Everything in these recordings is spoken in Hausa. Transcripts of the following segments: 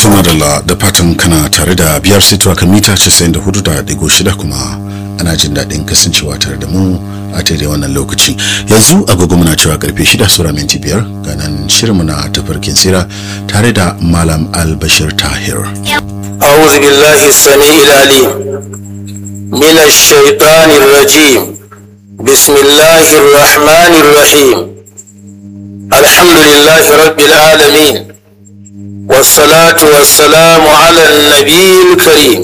madalla da fatan kana tare da biyar sitowa kan mita 94.6 kuma ana jin daɗin kasancewa tare da mu a daidai wannan lokaci yanzu agogo muna cewa karfe shida sura minti biyar ganan shirinmu na tafarkin tsira tare da malam albashir tahir أعوذ بالله السميع العليم من الشيطان الرجيم بسم الله الرحمن الرحيم الحمد لله رب العالمين والصلاة والسلام على النبي الكريم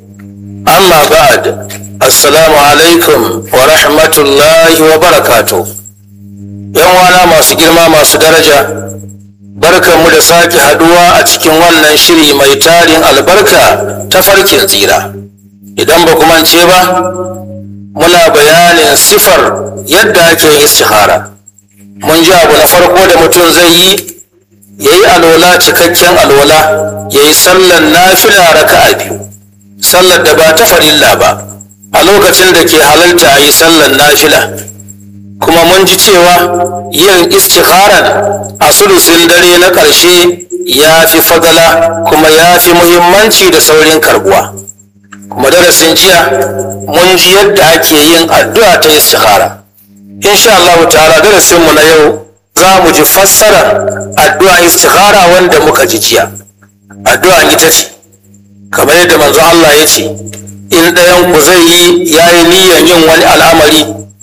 أما بعد السلام عليكم ورحمة الله وبركاته يوم أنا ما سجل ما درجة barkanmu da sake haduwa a cikin wannan shiri mai tarin albarka ta farkin tsira idan ba ku mance ba muna bayanin sifar yadda ake yin istihara mun ji abu na farko da mutum zai yi ya yi alwala cikakken alwala ya yi sallar nafila raka'a biyu sallar da ba ta farilla ba a lokacin da ke halarta a yi sallar nafila kuma mun ji cewa yin istikharar a sulusin dare na ƙarshe ya fi fadala kuma ya fi muhimmanci da saurin karbuwa kuma darasin jiya mun ji yadda ake yin addu'a ta istikhara insha Allah ta'ala darasinmu na yau za mu ji fassara addu'a istikhara wanda muka ji jiya addu'a ita ce kamar yadda manzo Allah ya ce in ɗayan ku zai yi ya yi niyyar yin wani al'amari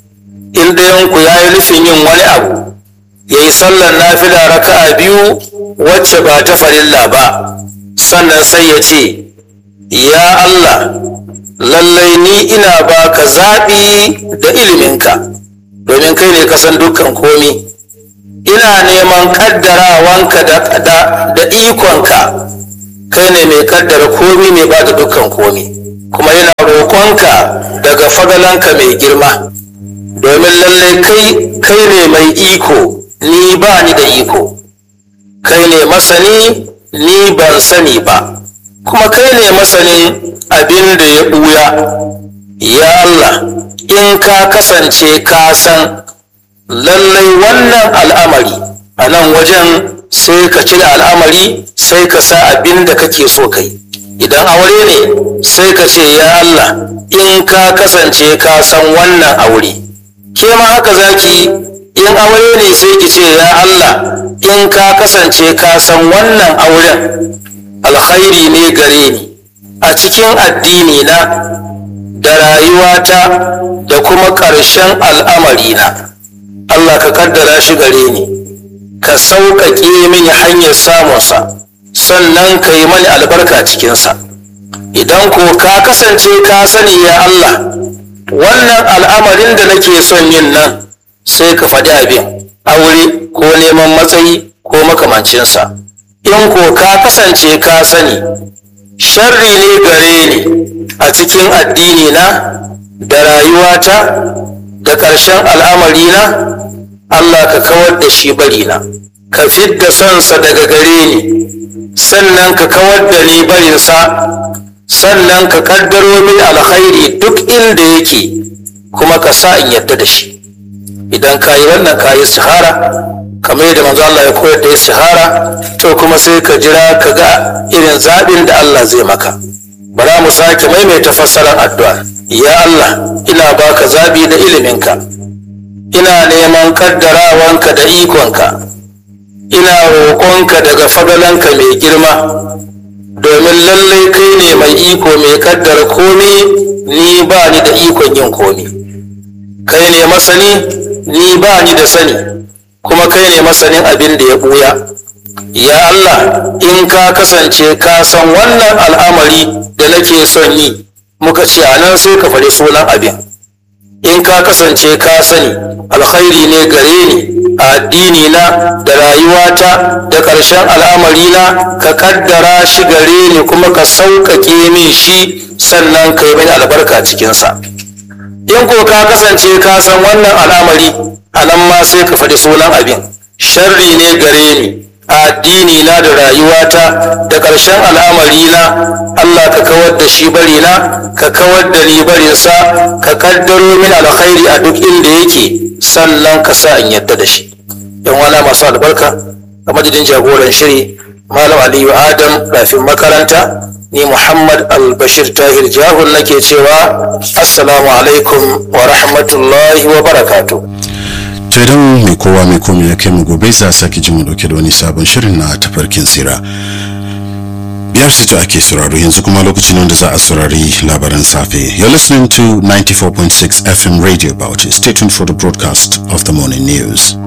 in ɗayanku ya yi nufin yin wani abu ya yi sallar nafila raka'a biyu wacce ba ta farilla ba sannan sai ya ce ya Allah lallai ni ina baka zaɓi da iliminka domin kai ne kasan dukkan komi ina neman ƙaddarawanka da, da, da ikonka kai ne mai ƙaddara komi mai ba da dukkan komi kuma yana roƙonka daga fagalanka mai girma domin lallai kai kai ne mai iko ni ba ni da iko kai ne masani ni ban sani ba kuma kai ne masanin abin da ya ɓuya ya Allah in ka kasance ka san lallai wannan al'amari a nan wajen sai ka cire al'amari sai ka sa abin da kake so kai idan aure ne sai ka ce ya Allah in ka kasance ka san wannan aure ke ma haka zaki in aure ne sai ki ce ya Allah in ka kasance ka san wannan auren alkhairi ne gare ni a cikin addini na da rayuwata da kuma ƙarshen al'amarina Allah ka kaddara shi gare ni ka sauƙaƙe mini hanyar samunsa sannan ka yi mani albarka cikinsa idan ko ka kasance ka sani ya Allah wannan al'amarin da nake son yin nan sai ka faɗi abin aure ko neman matsayi ko makamancinsa in ko ka kasance ka sani sharri ne gare ni a cikin addini na da rayuwata da ƙarshen al'amarina Allah ka kawar da shi barina ka fidda sonsa daga gare ni sannan ka kawar da ni barinsa sannan ka kaddaro min alkhairi duk inda yake kuma ka sa in yadda da shi idan ka yi wannan ka yi istihara kamar yadda manzo Allah ya koyar da istihara to kuma sai ka jira ka ga irin zaɓin da Allah zai maka bara mu sake maimaita fassarar addu'a ya Allah ina baka zaɓi da iliminka ina neman kaddarawanka da ikonka ina roƙonka daga fadalanka mai girma domin lallai kai ne mai iko mai kaddara komi ni ba ni da ikon yin komi kai ne masani ni ba ni da sani kuma kai ne masanin abin da ya buya ya Allah in ka kasance ka san wannan al'amari da nake son yi muka ce a nan sai ka faɗi sunan abin in ka kasance ka sani alkhairi ne gare ni a addini na da rayuwata da ƙarshen al'amari na ka kaddara shi gare ni kuma ka sauƙaƙe min shi sannan ka yi mini albarka cikinsa in ko ka kasance ka san wannan al'amari a nan ma sai ka faɗi sunan abin sharri ne gare ni a addini na da rayuwata da ƙarshen al'amari na Allah ka kawar da shi bari na ka kawar da ni barinsa ka kaddaro min alkhairi a duk inda yake sannan ka sa in yadda da shi yan wana masu albarka a madadin jagoran shiri malam aliyu adam rafin makaranta ni muhammad albashir tahir jahun nake cewa assalamu alaikum wa rahmatullahi wa barakatu to idan mai kowa mai komai ya kai mu gobe za a sake ji mu dauke da wani sabon shirin na tafarkin sira biyar sito ake sauraro yanzu kuma lokacin wanda za a saurari labaran safe you're listening to 94.6 fm radio about stay tuned for the broadcast of the morning news